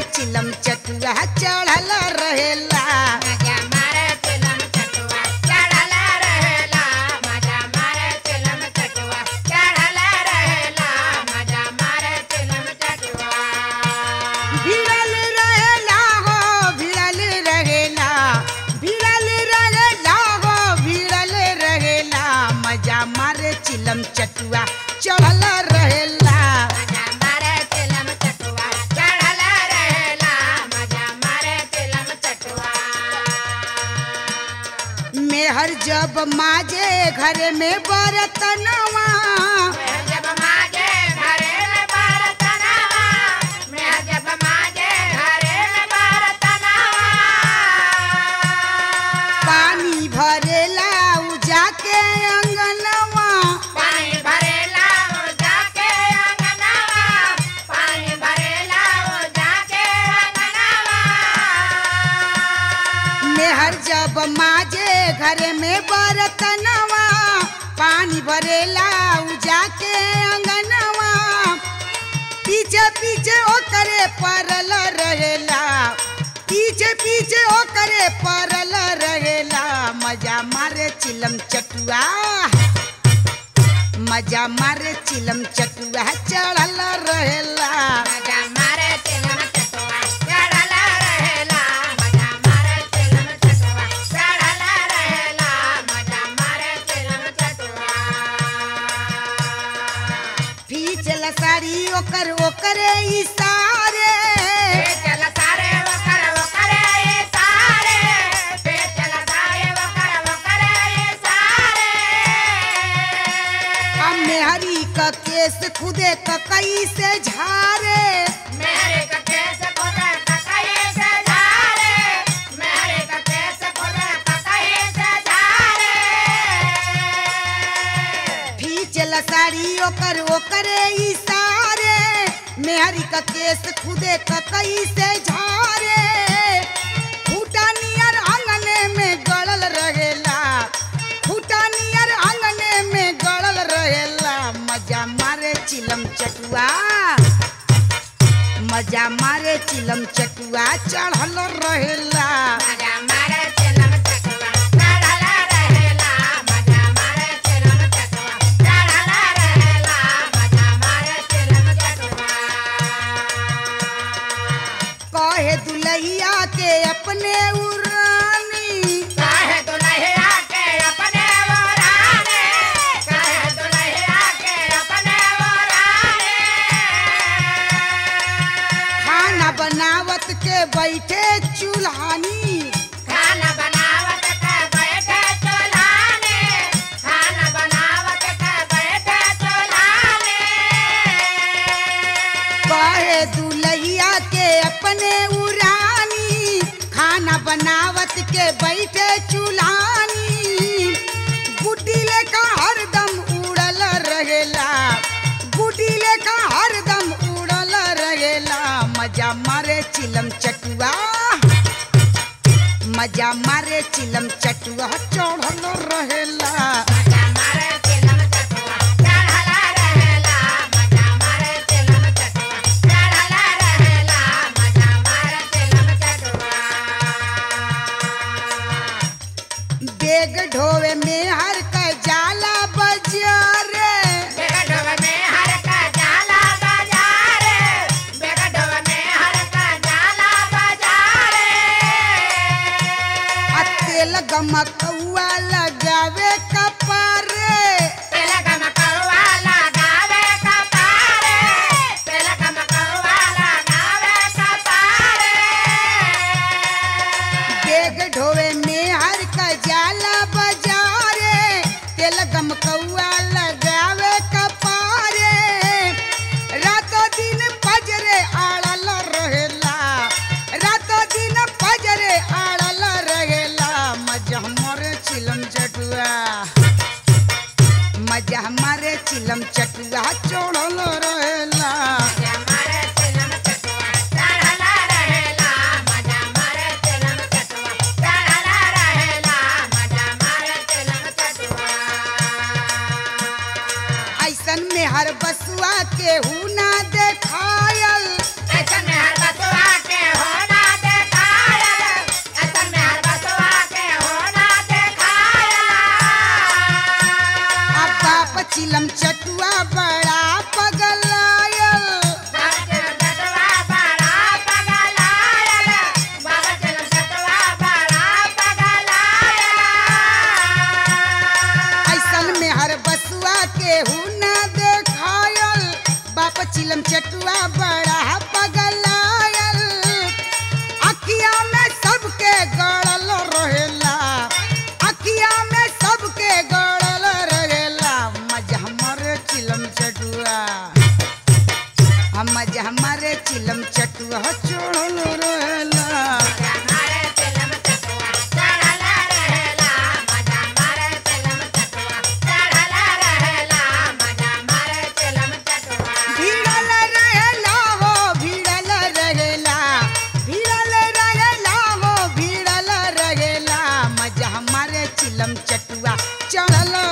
चिलम चटुआ चढ़ल रहेला मजा मारे चिलम चटुआ चढ़ल रहेला मजा मारे चिलम चटुआ चढ़ल रहेला मजा मारे चिलम चटुआ भिड़ल रहेला हो भिड़ल रहेला भिड़ल रहेला हो भिड़ल रहेला मजा मारे चिलम चटुआ चढ़ल रहेला मजा मारे चिलम चटुआ चढ़ल रहेला मजा मारे चिलम चटुआ मेहर जब माजे घर में बरतनवा मैं जब माजे घरे में बरतनवा मैं जब माजे घरे में बरतनवा पानी भरेला उ जाके अंगनवा पानी भरेला वो जाके अंगनवा पानी भरेला वो जाके अंगनवा मेहर जब माजे घर में बरतनवा पानी भरेला उ जाके अंगनवा पीछे पीछे ओकरे परल रहेला पीछे पीछे ओकरे परल रहेला मजा मारे चिलम चटुआ मजा मारे चिलम चटुआ चढ़ल रहेला मजा मारे चिलम चटुआ चढ़ल रहेला मजा मारे चिलम चटुआ चढ़ल रहेला मजा मारे चिलम चटुआ फीचल साड़ी ओकर ओकरे इशारे चल सारे वकर वकर ये सारे पे चल सारे वकर वकर ये सारे हम मेहरी का केस खुदे ककई से झारे मेरे का केस खोदे ककई से झारे मेरे का केस खोदे ककई से झारे फीचल साड़ी ओकर ओकरे इशारे मेहरी का केस खुदे ककई से झारे फूटा नियर आंगने में गड़ल रहेला फूटा नियर आंगने में गड़ल रहेला मजा मारे चिलम चटुआ मजा मारे चिलम चटुआ चढ़ल रहेला मजा मारे चिलम चटुआ चढ़ल रहेला मजा मारे चिलम चटुआ चढ़ल रहेला मजा मारे चिलम चटुआ कहे दुलहिया के अपने उरानी काहे दुल्हैया के अपने वराने काहे दुल्हैया के अपने वराने खाना बनावत के बैठे चूल्हानी खाना बनावत के बैठे चुल्हाने खाना बनावत के बैठे चुल्हाने कहे दुलहिया के अपने उरानी खाना बनावत के बैठे चूल्हानी गुड्डी लेका हरदम उड़ल रहेला गुड्डी लेका हरदम उड़ल रहेला मजा मारे चिलम चटुआ मजा मारे चिलम चटुआ चढ़ल रहेला मजा मारे चिलम चटुआ चढ़ल रहेला मजा मारे चिलम चटुआ चढ़ल रहेला मजा मारे चिलम चटुआ बेग ढोवे में हर का जाला बजारे बेगडोब में हर का जाला बाजारे बेगडोब में हर का जाला बाजारे आ तेल गमकौआ लगावे कपारे तिलकम कौवा लगावे कपारे तिलकम कौवा लगावे कपारे बेग ढोवे में हर का जाला बजारे तेल गमकौआ लगावे कपारे रातों दिन पजरे आड़ल रहेला रातों दिन पजरे आड़ल रहेला मजा हमारे चिलम चटुआ मजा हमारे चिलम चटुआ चढ़ल रहेला मजा मारे चिलम चटुआ चढ़ल रहेला मजा मारे चिलम चटुआ चढ़ल रहेला मजा मारे चिलम चटुआ ऐसन में हर बसुआ के हु ना देखायल ऐसन में हर बसुआ के बाप चिलम चटुआ बड़ा पगलायल बाबा चलम चटवा बड़ा पगलायल बाबा चलम चटवा बड़ा पगलायल ऐसन में हर बसुआ केहू न देखायल बाप चिलम चटुआ बड़ा पगलायल अखिया में सबके गड़ल रहेला अखिया में सबके गड़ल रहेला मजा हमरे चिलम चटुआ हम मजा हमारे चिलम चटुआ चढ़ल रहेला हमारे चलम चटवा चढ़ल रहेला मजा मारे चलम चटवा चढ़ल रहेला मजा मारे चलम चटवा भिड़ल रहेला हो भिड़ल रहेला भिड़ल रहेला हो भिड़ल रहेला मजा हमारे चिलम चटुआ चढ़ल